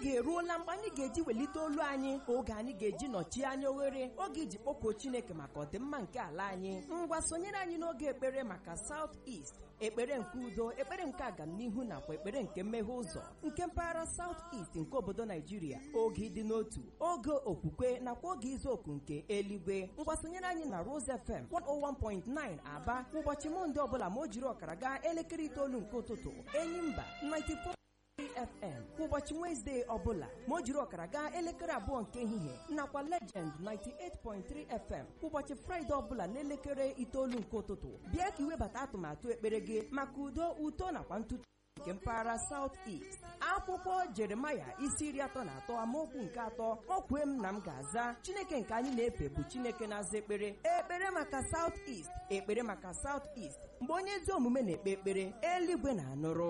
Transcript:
oge eruola mgbe anyị ga-eji welite olu anyị oge anyị ga-eji nọchie anya oghere oge iji kpọkuo chineke maka ọdịmma nke ala anyị ngwa sonyere anyị n'oge ekpere maka South East ekpere nke udo ekpere nke agamnihu nakwa ekpere nke mmeghe ụzọ nke mpaghara South East nke obodo Naijiria oge ịdị n'otu oge okwukwe nakwa oge izu oku nke eluigwe ngwa sonyere anyị na Rose FM 101.9 Aba ụbọchị Mọnde ọbụla ma o jiri ọkara gaa elekere itoolu nke ụtụtụ Enyimba 94 FM kwa ụbọchị Wezdee ọbụla ma o jiri ọkara gaa elekere abụọ nke ehihie nakwa Legend 98.3 FM kwa ụbọchị Fraịde ọbụla n'elekere itoolu nke ụtụtụ bịa ka iwebata atụmatụ ekpere gị maka udo uto nakwa ntụtụ nke mpaghara South East akwụkwọ Jeremaya isi iri atọ na atọ amaokwu nke atọ o kwee m na m ga-aza Chineke nke anyị na-efe bụ Chineke na-aza ekpere ekpere maka South East ekpere maka South East mgbe onye ezi omume na-ekpe ekpere eluigwe na-anụrụ